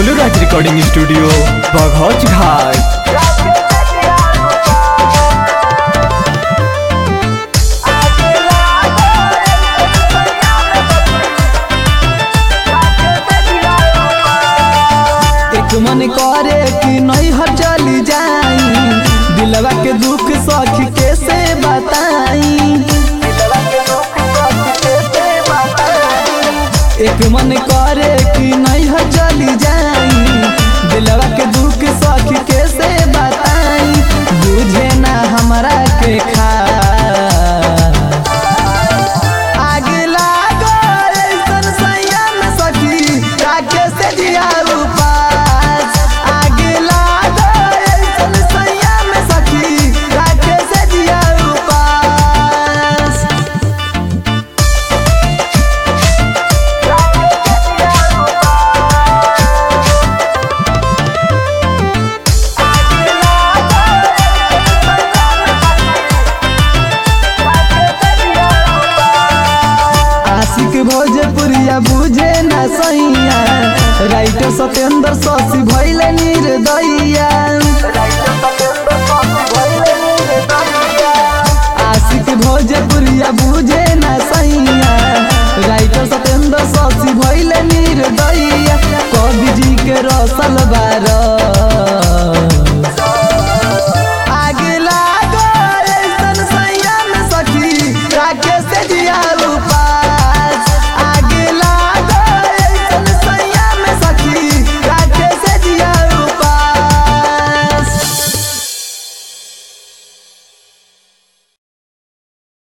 Goluraj recording studio बघौच घाट एक मन करे कि नहीं हर चली जाई दिलवा के दुख सखी कैसे बताई एक मन करे कि नहीं हर चली जाई दिलवा के दुख सखी कैसे बताई बुझे ना हमरा के खा आगे लागो ऐसन संयम सखी राखे से जिया उपास आगे लागो ऐसन संयम सखी राखे से जिया उपास आशिक भोजपुरिया बुझे ना सैया राइटर सत्येंद्र शशि भैले निर्दया आशिक भोजपुरिया बुझे ना सैया राइटर सत्येंद्र शशि भैले निर्दया कवि जी के रसल बार आगे लागो ऐसन संयम सखी राखे से जिया